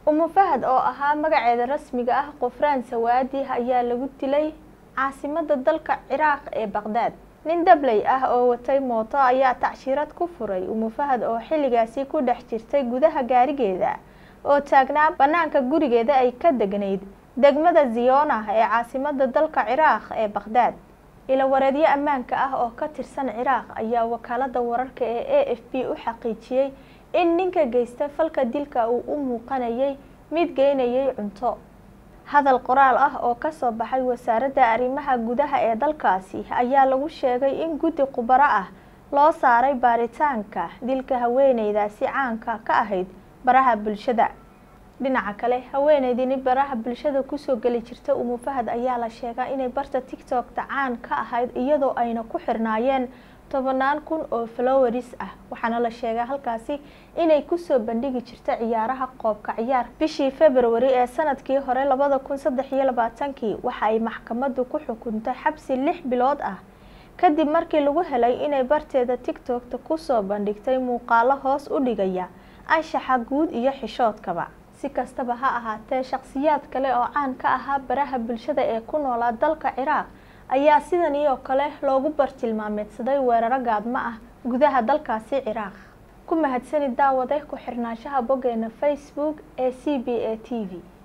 umu fahad oo ahaa magaceeda rasmiga ah qofraan sawaadi ayaa lagu dilay caasimada dalka ciraaq ee baqdaad nin dabley ah oo watay mooto ayaa tacshirad ku furay umu fahad oo xilligaasi ku dhex jirtay gudaha gaarigeeda oo taagnaa bannaanka gurigeeda ay ka degnayd degmada ziyona ee caasimada dalka ciraaq ee baqdaad ilawareedyo ammaanka ah oo ka tirsan ciraaq ayaa wakaalada wararka ee a f b u xaqiijiyey in ninka geysta falka dilka uu u muuqanayay mid geynayay cunto hadal qoraal ah oo kasoo baxay wasaaradda arrimaha gudaha ee dalkaasi ayaa lagu sheegay in guddi khubaro ah loo saaray baaritaanka dilka haweeneydaasi caanka ka ahayd baraha bulshada dhinaca kale haweeneydini baraha bulshada kusoo geli jirta umu fahad ayaa la sheegaa inay barta tictokta caan ka ahayd iyadoo ayna ku xirnaayeen tobanaan kun oo floweris ah waxaana la sheegaa halkaasi inay kusoo bandhigi jirta ciyaaraha qoobka ciyaar bishii februari ee sanadkii hore labada kun saddex iyo labaatankii waxa ay maxkamadu ku xukuntay xabsi lix bilood ah kadib markii lagu helay inay barteeda tictokta kusoo bandhigtay muuqaalo hoos u dhigaya anshaxa guud iyo xishoodkaba si kastaba ha ahaatee shakhsiyaad kale oo caan ka ahaa baraha bulshada ee ku noolaa dalka ciraaq ayaa sidan iyo kale loogu bartilmaameedsaday weeraro gaadmo ah gudaha dalkaasi ciraaq ku mahadsanid daawade ku xirnaanshaha boggeena facebook ee c b a t v